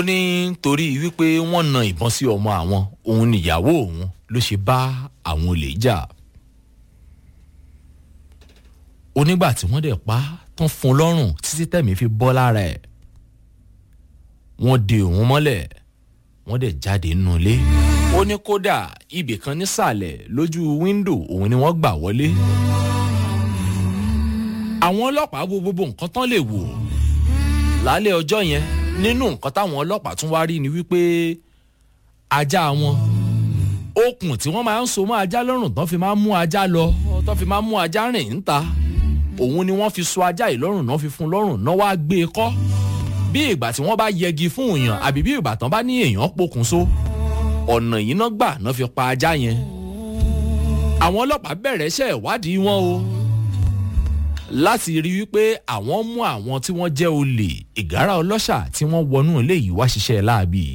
ó ní torí wípé wọ́n na ìbọn sí ọmọ àwọn òun níyàwó òun ló ṣe bá àwọn olè jà onígbà tí wọ́n dẹ̀ pa tán fún lọ́rùn títí tẹ̀mí fi bọ́ lára ẹ̀ wọ́n de òun mọ́lẹ̀ wọ́n dẹ̀ jáde nínú ilé ó ní kódà ibì kan nísàlẹ̀ lójú wíńdò òun ni wọ́n gbà wọlé àwọn ọlọ́pàá wo gbogbo nǹkan tán lè wò lálẹ́ ọjọ́ yẹn nínú nǹkan táwọn ọlọ́pàá tún wá rí ni wípé ajá wọn okùn tí wọ́n máa ń so mọ́ ajá lọ́rùn tán fi máa ń mú ajá lọ tán fi máa ń mú ajá rìn níta òun ni wọ́n fi so ajá yìí lọ́rùn náà fi fún lọ́rùn náà wá gbé e kọ́ bí ìgbà tí wọ́n bá yẹgi fún èèyàn àbí bí ìgbà tán bá ní èèyàn pokùnso ọ̀nà yìí náà gbà náà fi pa ajá yẹn àwọn ọlọ́pàá bẹ̀rẹ̀ iṣẹ́ ìwádìí wọn o láti rí wípé àwọn mú àwọn tí wọ́n jẹ́ olè ìgárá ọlọ́ṣà tí wọ́n wọnú ilé yìí wá ṣiṣẹ́ láabi